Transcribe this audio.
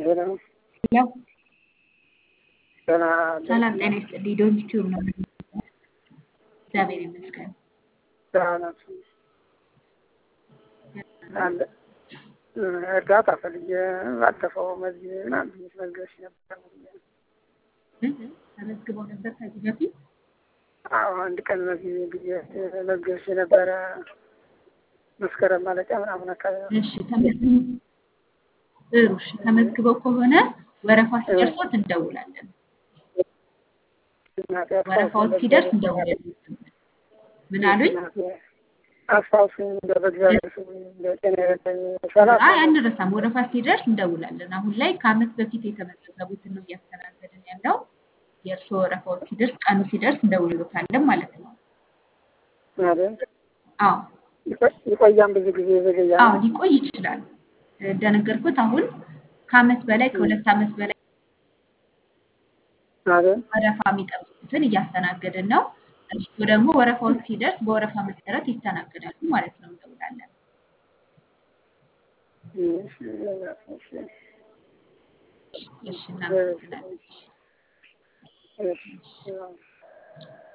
ሄሎ ሄሎ ደህና ሰላም ጤና ይስጥልኝ። ዶንት ቲዩብ ነው። እግዚአብሔር ይመስገን። ደህና ናችሁ? አለ እርዳታ ፈልጌ ባለፈው መዝጊያ ምናምን ብዬሽ መዝገብሽ ነበር። ተመዝግበው ነበር ከዚህ በፊት አዎ አንድ ቀን መዝጊያ ብዬ መዝገብሽ ነበረ መስከረም ማለቂያ ምናምን አካባቢ እሺ ተመዝግበው ጥሩ እሺ ተመዝግበው ከሆነ ወረፋ ሲደርሶት እንደውላለን። ወረፋዎች ሲደርስ እንደውላለን። ምን አሉኝ? አስታውሱኝ እንደው በእግዚአብሔር ስም እንደው ጤና ይረዳኝ ሰላም አይ አንረሳም። ወረፋ ሲደርስ እንደውላለን። አሁን ላይ ከአመት በፊት የተመዘገቡትን ነው እያስተናገድን ያለው። የእርስዎ ወረፋዎች ሲደርስ ቀኑ ሲደርስ እንደውልሎታለን ማለት ነው። አይደል? አዎ ይቆያም ብዙ ጊዜ ዘገያ አዎ ሊቆይ ይችላል። እንደነገርኩት አሁን ከአመት በላይ ከሁለት አመት በላይ አይደል? ወረፋ የሚጠብቁትን እያስተናገድን ነው። እሱ ደግሞ ወረፋዎች ሲደርስ በወረፋ መሰረት ይስተናገዳሉ ማለት ነው። እንደውላለን። እሺ እሺ እሺ እናመሰግናለን። እሺ